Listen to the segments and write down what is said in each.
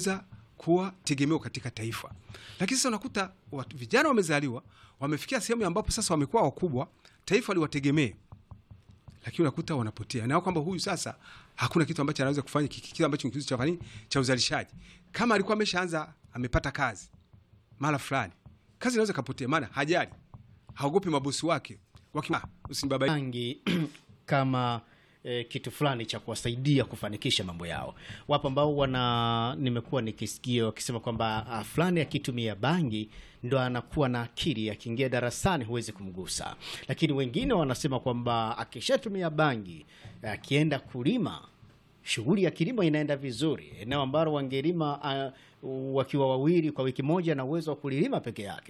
kuweza kuwa tegemeo katika taifa. Lakini sasa unakuta watu, vijana wamezaliwa wamefikia sehemu ambapo sasa wamekuwa wakubwa, taifa liwategemee, lakini unakuta wanapotea nao kwamba huyu sasa hakuna kitu ambacho anaweza kufanya, kitu ambacho ni kitu cha nini cha uzalishaji. Kama alikuwa ameshaanza amepata kazi mara fulani, kazi inaweza kapotea, maana hajali, haogopi mabosi wake wakiwa usinibabaishe bangi kama eh, kitu fulani cha kuwasaidia kufanikisha mambo yao. Wapo ambao wana nimekuwa nikisikia wakisema kwamba ah, fulani akitumia bangi ndo anakuwa na akili, akiingia darasani huwezi kumgusa. Lakini wengine wanasema kwamba akishatumia bangi, akienda kulima shughuli ya kilimo inaenda vizuri. Eneo ambalo wangelima ah, wakiwa wawili kwa wiki moja na uwezo wa kulilima peke yake.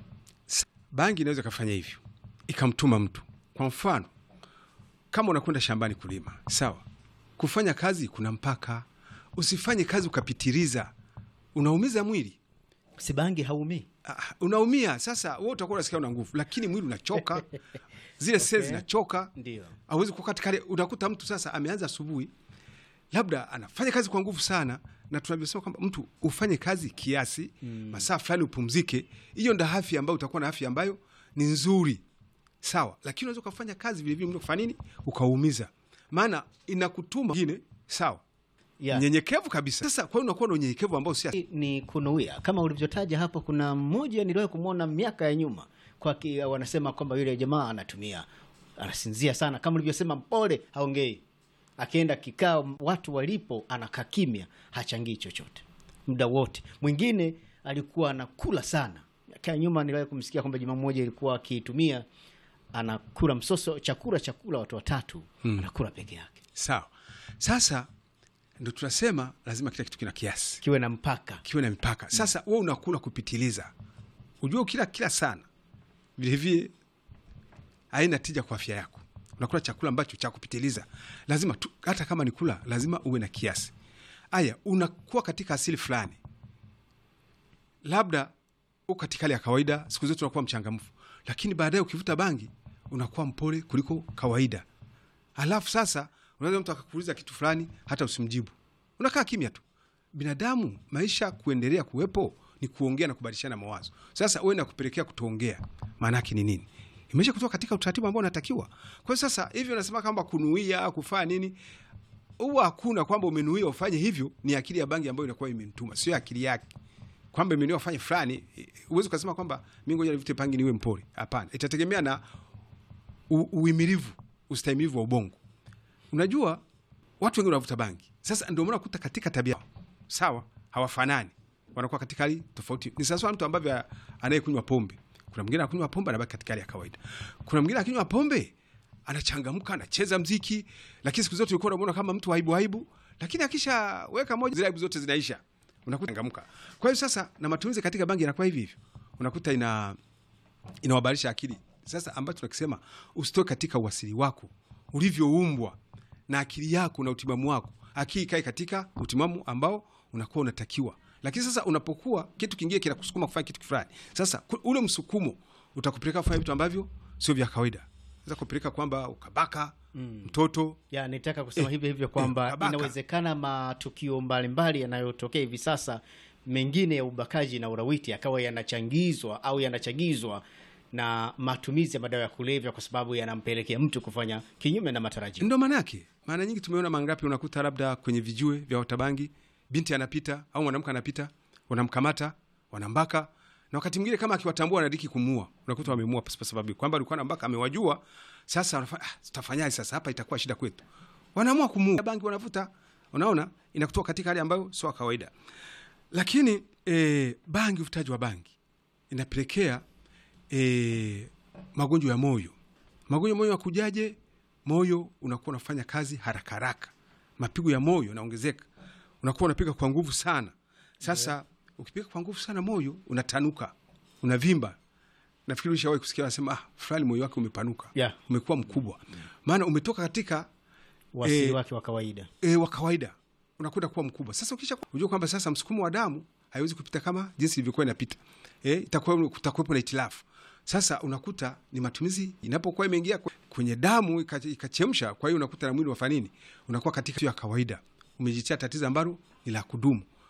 bangi inaweza ikafanya hivyo ikamtuma mtu. Kwa mfano, kama unakwenda shambani kulima, sawa, kufanya kazi kuna mpaka. Usifanye kazi ukapitiliza, unaumiza mwili. Si bangi haumii Ah, unaumia. Sasa wewe utakuwa unasikia una nguvu, lakini mwili unachoka, zile seli zinachoka, ndio hauwezi kukaa katika. hali- Unakuta mtu sasa ameanza asubuhi, labda anafanya kazi kwa nguvu sana, na tunavyosema kwamba mtu ufanye kazi kiasi, masaa fulani upumzike. Hiyo ndo afya ambayo utakuwa na afya ambayo ni nzuri, sawa. Lakini unaweza ukafanya kazi vilevile mtu kufanya nini, ukaumiza, maana inakutuma ingine, sawa, yeah. nyenyekevu kabisa. Sasa kwa hiyo unakuwa na unyenyekevu ambao si ni kunuia kama ulivyotaja hapo. Kuna mmoja niliwahi kumwona miaka ya nyuma kwa ki, wanasema kwamba yule jamaa anatumia anasinzia sana, kama ulivyosema, mpole, haongei. Akienda kikao, watu walipo, anakaa kimya, hachangii chochote muda wote. Mwingine alikuwa anakula sana. Miaka ya nyuma niliwahi kumsikia kwamba jamaa mmoja ilikuwa akiitumia, anakula msoso, chakula chakula, watu watatu, anakula peke yake, sawa. Sasa ndo tunasema lazima kila kitu kina kiasi kiwe na mpaka. kiwe na mipaka. Sasa wewe unakula kupitiliza, ujue ukila kila sana vilevile haina tija kwa afya yako. Unakula chakula ambacho cha kupitiliza, lazima tu, hata kama ni kula, lazima uwe na kiasi. Aya, unakuwa katika asili fulani, labda uko katika hali ya kawaida, siku zote unakuwa mchangamfu, lakini baadaye ukivuta bangi unakuwa mpole kuliko kawaida. Alafu sasa unaweza mtu akakuuliza kitu fulani, hata usimjibu, unakaa kimya tu. Binadamu maisha kuendelea kuwepo ni kuongea na kubadilishana mawazo. Sasa wewe nakupelekea kutoongea, maana yake ni nini? Imesha kutoka katika utaratibu ambao unatakiwa. Kwa hiyo sasa hivi unasema kwamba kunuia kufanya nini, huwa hakuna kwamba umenuia ufanye hivyo. Ni akili ya bangi ambayo inakuwa imemtuma, sio akili yake kwamba imenuia ufanye fulani. Huwezi ukasema kwamba mi ngoja nivute bangi niwe mpole. Hapana, itategemea na u- uimilivu, ustahimilivu wa ubongo. Unajua watu wengi wanavuta bangi, sasa ndio maana kuta katika tabia yao, sawa, hawafanani, wanakuwa katika hali tofauti. Ni sawasawa na mtu ambaye anayekunywa pombe. Kuna mwingine anakunywa pombe anabaki katika hali ya kawaida, kuna mwingine akinywa pombe anachangamka, anacheza mziki, lakini siku zote ulikuwa unamwona kama mtu aibu aibu, lakini akishaweka moja, zile aibu zote zinaisha, unakuta changamka. Kwa hiyo sasa, na matumizi katika bangi yanakuwa hivi hivyo, unakuta ina inawabadilisha akili. Sasa ambacho tunakisema usitoke katika uasili wako ulivyoumbwa na akili yako na utimamu wako, akili ikae katika utimamu ambao unakuwa unatakiwa. Lakini sasa unapokuwa kitu kingine kinakusukuma kufanya kitu fulani, sasa ku- ule msukumo utakupeleka kufanya vitu ambavyo sio vya kawaida, za kupeleka kwamba ukabaka mtoto ya nitaka kusema Eh, hivyo hivyo eh, kwamba kabaka. inawezekana matukio mbalimbali yanayotokea hivi sasa mengine ya ubakaji na ulawiti yakawa yanachangizwa au yanachagizwa na matumizi ya madawa ya kulevya, kwa sababu yanampelekea mtu kufanya kinyume na matarajio. Ndo maana yake. Maana nyingi tumeona mangapi, unakuta labda kwenye vijue vya watabangi, binti anapita au mwanamke anapita, wanamkamata wanambaka, na wakati mwingine kama akiwatambua wanadiki kumuua, unakuta wamemuua kwa sababu kwamba alikuwa anambaka, amewajua. Sasa wanafanya ah, tutafanyaje sasa? Hapa itakuwa shida kwetu, wanaamua kumuua. Bangi wanavuta, unaona, inakutoa katika hali ambayo sio ya kawaida. Lakini eh, bangi, uvutaji wa bangi inapelekea eh, magonjwa ya moyo. Magonjwa ya moyo yakujaje? Moyo unakuwa unafanya kazi haraka haraka, mapigo ya moyo yanaongezeka, unakuwa unapiga kwa nguvu sana. Sasa ukipiga kwa nguvu sana, moyo unatanuka, unavimba. Nafikiri ushawahi kusikia wanasema, ah, fulani moyo wake umepanuka, Yeah. umekuwa mkubwa, maana umetoka katika Wasili Eh, wake wa kawaida. e, wa kawaida unakwenda kuwa mkubwa. Sasa ukisha unajua kwamba sasa msukumo wa damu haiwezi kupita kama jinsi ilivyokuwa inapita, e, itakuwa kutakuwepo na itilafu. Sasa unakuta ni matumizi inapokuwa imeingia kwe- kwenye damu ika- ikachemsha, kwa hiyo unakuta na mwili wafanya nini, unakuwa katika sio ya kawaida, umejitia tatizo ambalo ni la kudumu.